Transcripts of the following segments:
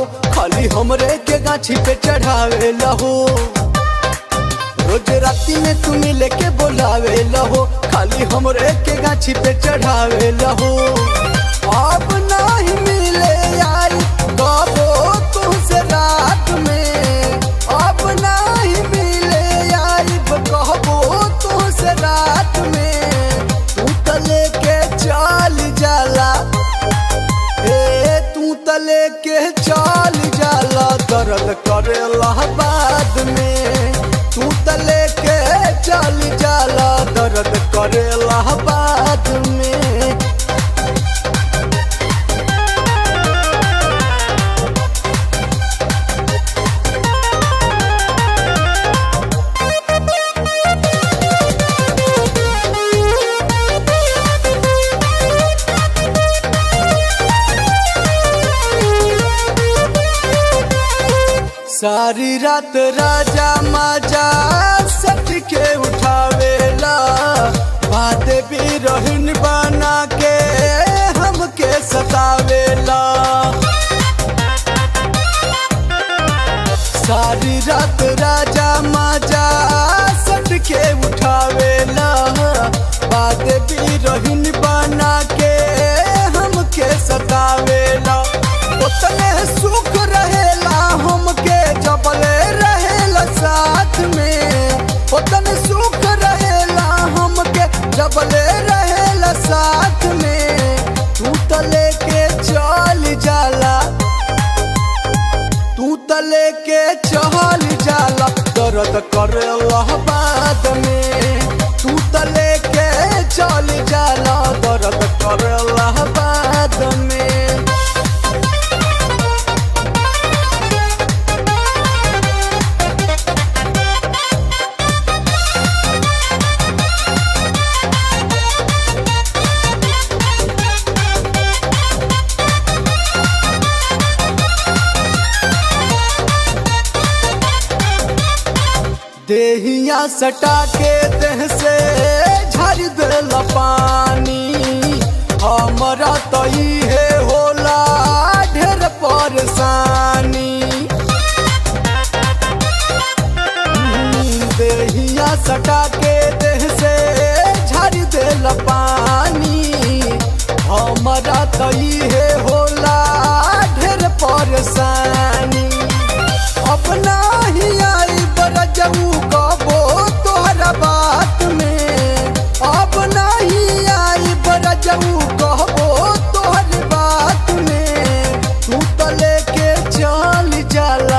खाली हमरे के गाछी पे चढ़ावे लहो रोज राती में तुम लेके बोलावे लहो खाली हमरे के गाछी पे चढ़ावे लहो अब नहीं मिले यार कबो तुमसे रात में अब नहीं मिले यार कहबो तुमसे रात में तू तो लेके चल जाला ए तू तो लेके चल जाला दर्द करेला बाद में तू तो लेके चल जाला दर्द करेला बाद में सारी रात राजा माजा सट के उठावेला बात भी रहन बना के हमके सतावेला सारी रात राजा माजा सट के उठावेला बात भी रहन बना के हमके सतावेला उतने सुख रहेला हमके जबले रहेला साथ में उतने सुख रहेला हमके जबले रहेला साथ में तू तो लेके चल जाला तू तो लेके चल जाला दर्द करेला बाद में तू तो लेके चल जाला दर्द करेला बाद में देहिया सटा के देह से झर दिल पानी हमारा तो है होला ढेर परेशानी हम्म, देहिया सटा के देह से झर दिल पानी हमारा तो है होला ढेर परेशानी अपना ही आई बरजऊ कबो तोहरा बात में अपना ही आई बरजऊ कहबो तोहर बात में तू तो लेके चल जाला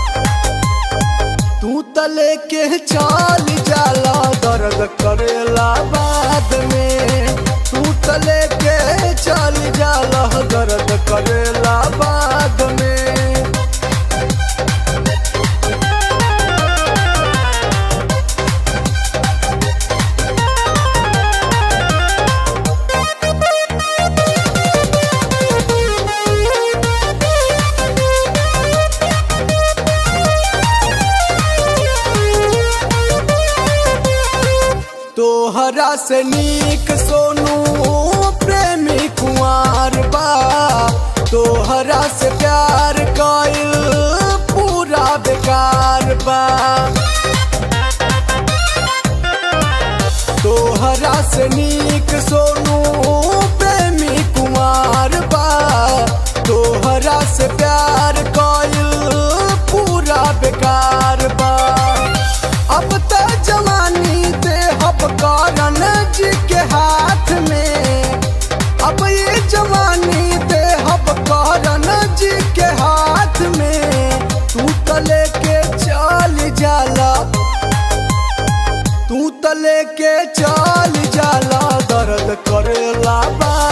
तू तो लेके चल जाला दर्द करेला बाद में तू तो लेके चल जाला दर्द करेला बाद में तोहरा से नीक सोनू प्रेमी कुंवर बा तोहरा से प्यार कइल पूरा बेकार बा तोहरा से नीक सोनू प्रेमी कुंवर बा तोहरा से प्यार कइल पूरा बेकार बा अब तो जवानी दे हब कारण जी के हाथ में अब ये जवानी दे हब कारण जी के हाथ में तू तो लेके चल जाला तू तो लेके चल जाला दर्द करेला बा